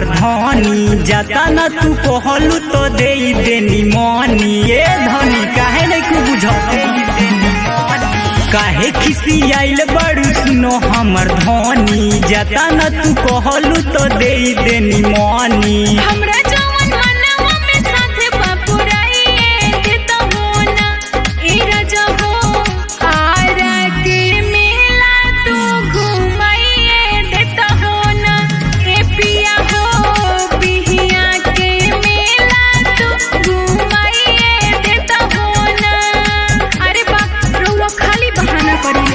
हमार धनी जाता न तू कहलू तो दे देनी मनी ए धनी काहे नहीं कु बुझ काहे खिसी आइल बड़ू सुनो हमर धनी जाता न तू कहलू तो दे देनी मनी हमरा जवन मनवा में साथे बापुराइए देता हो ना ए राजा हो आरा के मेला तू घुमाइए देता हो ना ए पिया हो बिहिया के मेला तू घुमाइए देता हो ना अरे बा रउआ खाली बहाना करिले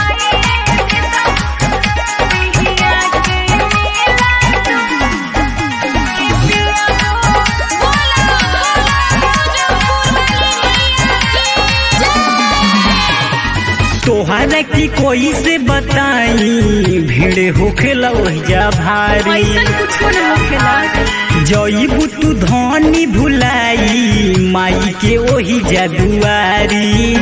बिहिया के मेला तू तोहरा की कोई से बताई भीड़ होखेला ओहिजा भारी ऐसन कुछो न होखेला जईबू तू धनी भुलाई माई के ओही जादुआरी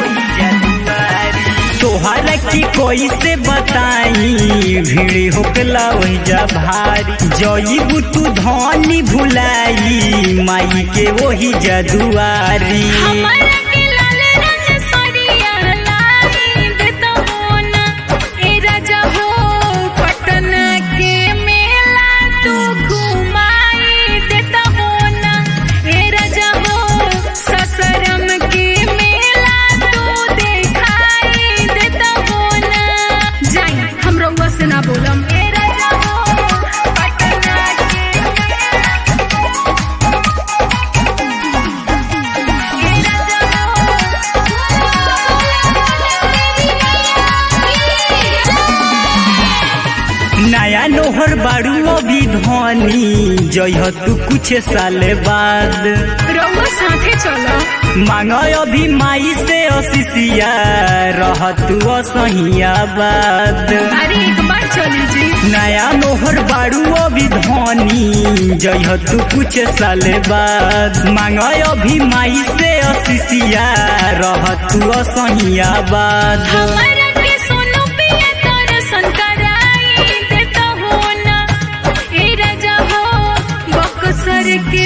तोहरा की कोई से बताई भीड़ होकला वही जा भारी जईबू तू धनी भुलाई माई के ओही जादुआरी हमारा के लाल रंग सरिया लाई देता हो ना ए राजा हो पटना के मेला तू घुमाई देता हो ना ए राजा हो ससरम के मेला तू देखाई देता हो ना जाई हम रउआ से ना बोलम ए राजा हो पटना के नया नोहर बाड़ू अभी धनी जइह तू कुछ साल बाद रउआ साथे चलो मांग अभी माई से अशिषिया रह तू असहिया बाद अरे एक बार चली जी नया नोहर बाड़ू अभी धनी जइह तू कुछ साल बाद मांग अभी माई से अशिषिया रह तू असहिया बाद हमारा के सोनू पिया दर्शन कराई देता हो ना ए राजा हो बक्सर के